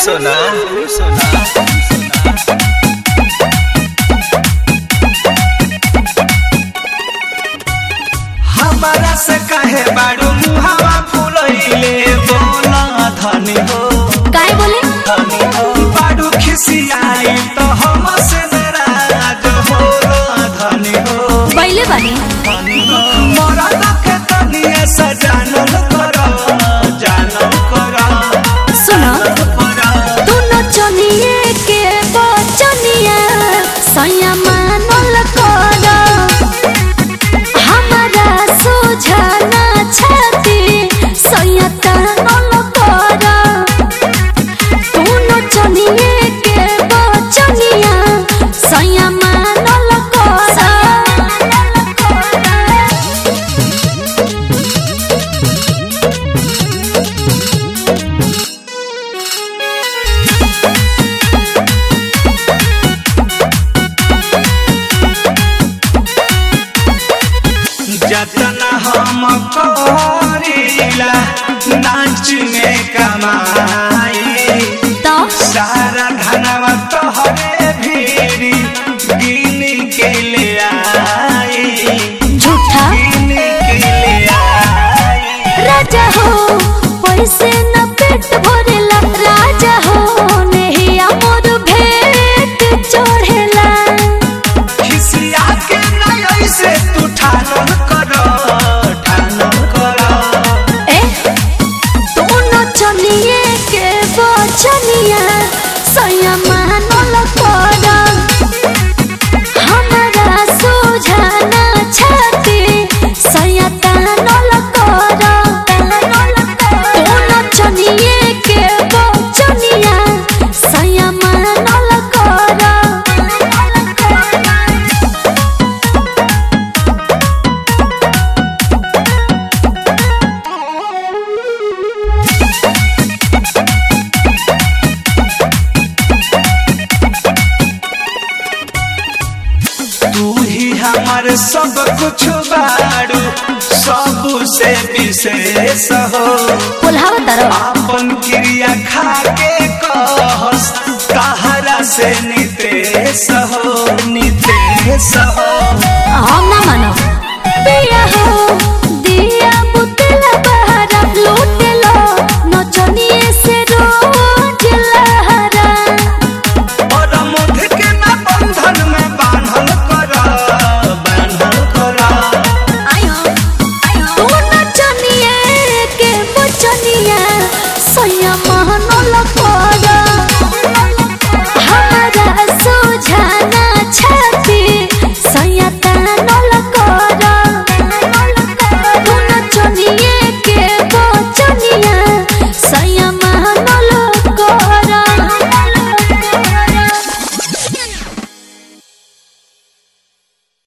सोना सोना हमारा से कहे बाड़ू मुहावा फुलैले बोला धनी हो काय बोले धनी हो बाड़ू खिसियाई तो हम से नाराज हो धनी हो बैले बानी धनी हो मोरा के तनिए से जानल कर जानल कर सुनो कर तू नचनिए के बचनिया सैया मानल कर हमारा सुझाना छाती सैया तानल कर तू नचनिए के बचनिया सैया मानल कर जतना हम करीला नाच में कमाई तो सारा धनवा तोहरे भीरी गिन के ले आई झूठा गिन के ले आई राजा हो पैसे न पेट भरेला राजा हो नेहिया मोर भेट चढ़ेला खिसिया के नय से तू ठानन कर ठानन कर ए दोनों चनिए के बचनिया सैया मानल कर हमारा सुझाना छाती सैया तानल कर दोनों चनिए के बचनिया सैया मानल कर तू ही हमार सब कुछ बाड़ू सब से विशेष हो बोलावा तारो आपन क्रिया खा के कहस कहरा से नितेश हो नितेश हो